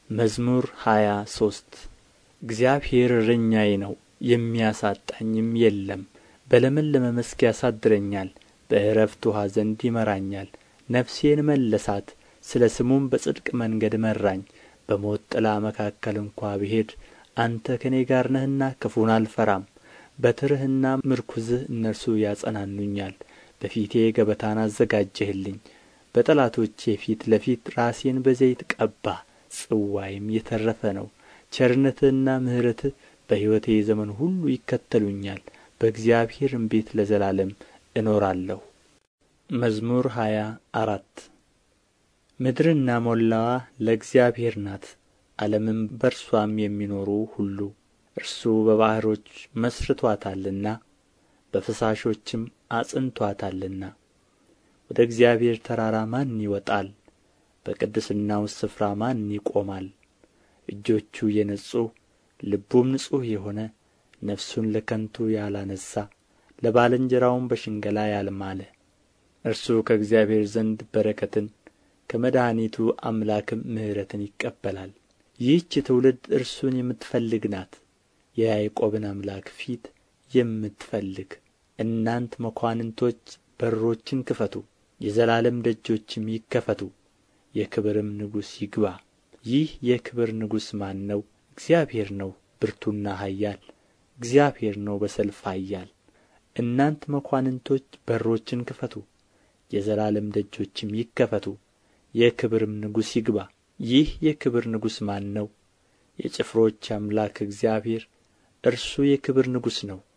መዝሙር ሃያ ሶስት እግዚአብሔር እረኛዬ ነው የሚያሳጣኝም የለም በለመለመ መስክ ያሳድረኛል በዕረፍት ውኃ ዘንድ ይመራኛል ነፍሴን መለሳት ስለ ስሙም በጽድቅ መንገድ መራኝ በሞት ጥላ መካከል እንኳ ብሄድ አንተ ከእኔ ጋር ነህና ክፉን አልፈራም በትርህና ምርኩዝህ እነርሱ ያጸናኑኛል በፊቴ ገበታን አዘጋጀህልኝ በጠላቶቼ ፊት ለፊት ራሴን በዘይት ቀባህ ጽዋዬም የተረፈ ነው ቸርነትህና ምሕረትህ በሕይወቴ ዘመን ሁሉ ይከተሉኛል በእግዚአብሔርም ቤት ለዘላለም እኖራለሁ መዝሙር ሃያ አራት ምድርና ሞላዋ ለእግዚአብሔር ናት ዓለምም በእርሷም የሚኖሩ ሁሉ እርሱ በባሕሮች መሥርቶአታልና በፈሳሾችም አጽንቶአታልና ወደ እግዚአብሔር ተራራ ማን ይወጣል በቅድስናውስ ስፍራ ማን ይቆማል እጆቹ የነጹ ልቡም ንጹሕ የሆነ ነፍሱን ለከንቱ ያላነሣ ለባልንጀራውም በሽንገላ ያልማለ እርሱ ከእግዚአብሔር ዘንድ በረከትን ከመድኃኒቱ አምላክም ምሕረትን ይቀበላል ይህች ትውልድ እርሱን የምትፈልግ ናት የያዕቆብን አምላክ ፊት የምትፈልግ እናንት መኳንንቶች በሮችን ክፈቱ የዘላለም ደጆችም ይከፈቱ የክብርም ንጉሥ ይግባ ይህ የክብር ንጉሥ ማን ነው እግዚአብሔር ነው ብርቱና ኃያል እግዚአብሔር ነው በሰልፍ ኃያል እናንት መኳንንቶች በሮችን ክፈቱ የዘላለም ደጆችም ይከፈቱ የክብርም ንጉሥ ይግባ ይህ የክብር ንጉሥ ማን ነው የጭፍሮች አምላክ እግዚአብሔር እርሱ የክብር ንጉሥ ነው